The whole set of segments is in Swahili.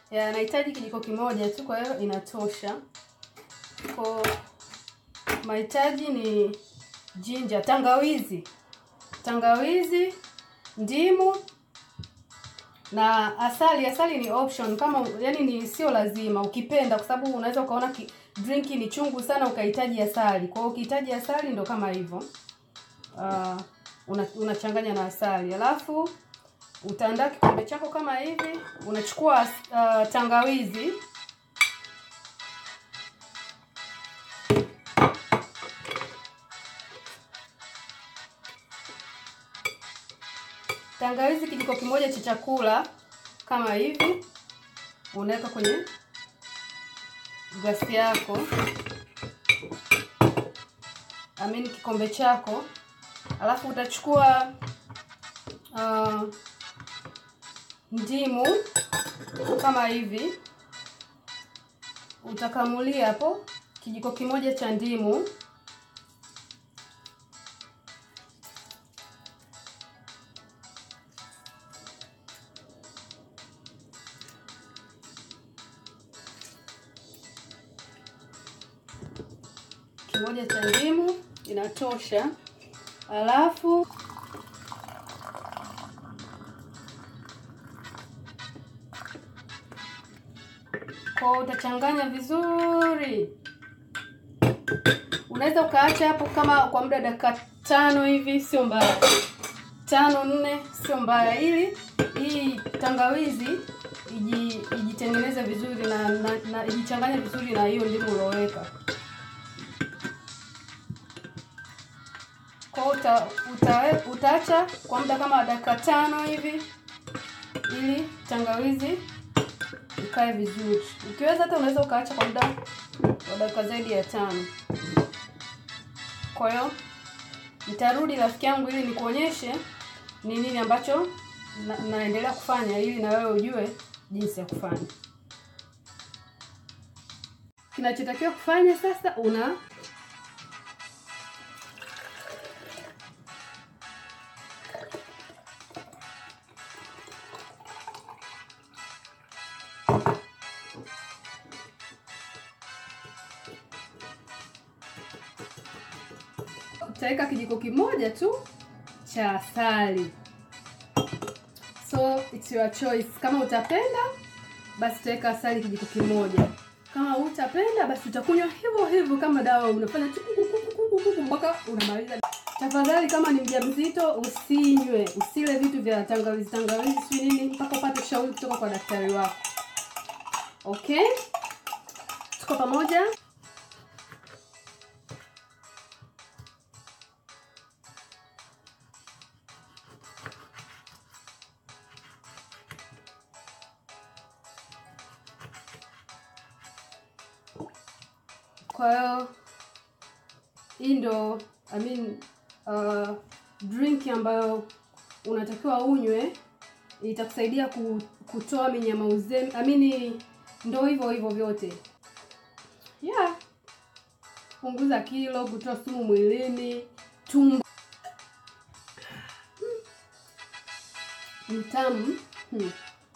ya nahitaji kijiko kimoja tu, kwa hiyo inatosha. Kwa mahitaji ni jinja, tangawizi, tangawizi, ndimu na asali. Asali ni option, kama yani ni sio lazima, ukipenda, kwa sababu unaweza ukaona ki, drinki ni chungu sana ukahitaji asali. Kwa hiyo ukihitaji asali ndo kama hivyo uh, una, unachanganya na asali, alafu utaandaa kikombe chako kama hivi. Unachukua uh, tangawizi tangawizi kijiko kimoja cha chakula kama hivi, unaweka kwenye glasi yako, amini kikombe chako, alafu utachukua uh, ndimu kama hivi, utakamulia hapo kijiko kimoja cha ndimu kimoja cha ndimu inatosha. Alafu kwa utachanganya vizuri. Unaweza ukaacha hapo kama kwa muda dakika tano hivi, sio mbaya, tano nne, sio mbaya, ili hii tangawizi iji ijitengeneze vizuri na, na, na ijichanganye vizuri na hiyo ndimu ulioweka. Kwa uta, uta, utaacha kwa muda kama dakika tano hivi ili tangawizi ikae vizuri. Ukiweza hata unaweza ukaacha kwa muda wa dakika zaidi ya tano. Kwa hiyo nitarudi rafiki yangu, ili nikuonyeshe ni nini ambacho na, naendelea kufanya ili na wewe ujue jinsi ya kufanya. Kinachotakiwa kufanya sasa, una utaweka kijiko kimoja tu cha asali, so it's your choice. Kama utapenda basi utaweka asali kijiko kimoja, kama utapenda basi utakunywa hivyo hivyo kama dawa, unafanya mpaka unamaliza. Tafadhali, kama ni mjamzito usinywe, usile vitu vya tangawizi tangawizi, si nini, mpaka upate ushauri kutoka kwa daktari wako. Okay, tuko pamoja. Kwa hiyo hii ndo I mean, uh, drink ambayo unatakiwa unywe, itakusaidia ku, kutoa minyama uzembe. I mean, ndo hivyo hivyo vyote yeah, punguza kilo, kutoa sumu mwilini, tumbo ni tamu hmm.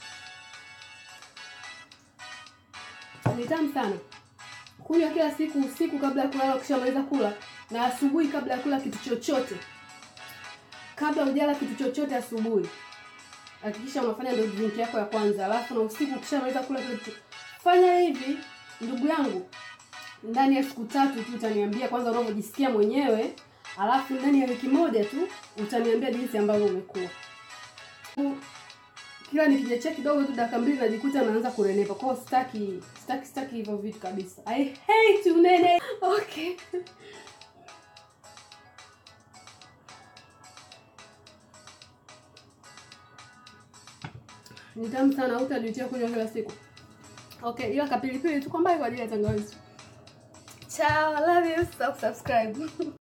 Ni tamu sana. Kunywa kila siku usiku kabla ya kulala, ukishamaliza kula, na asubuhi kabla ya kula kitu chochote. Kabla hujala kitu chochote asubuhi, hakikisha unafanya ndio drink yako ya kwanza, alafu na usiku ukishamaliza kula kitu. Fanya hivi ndugu yangu, ndani ya siku tatu tu utaniambia kwanza unavyojisikia mwenyewe, alafu ndani ya wiki moja tu utaniambia jinsi ambavyo umekuwa. Kila nikijachia kidogo tu dakika mbili najikuta naanza kunenepa. Kwa hiyo sitaki sitaki sitaki hivyo vitu kabisa. I hate unene. Okay. Ni tamu sana, hutajutia kunywa kila siku. Okay, ila kapilipili tu kwa mbali kwa ajili ya tangawizi. Ciao, I love you. Subscribe.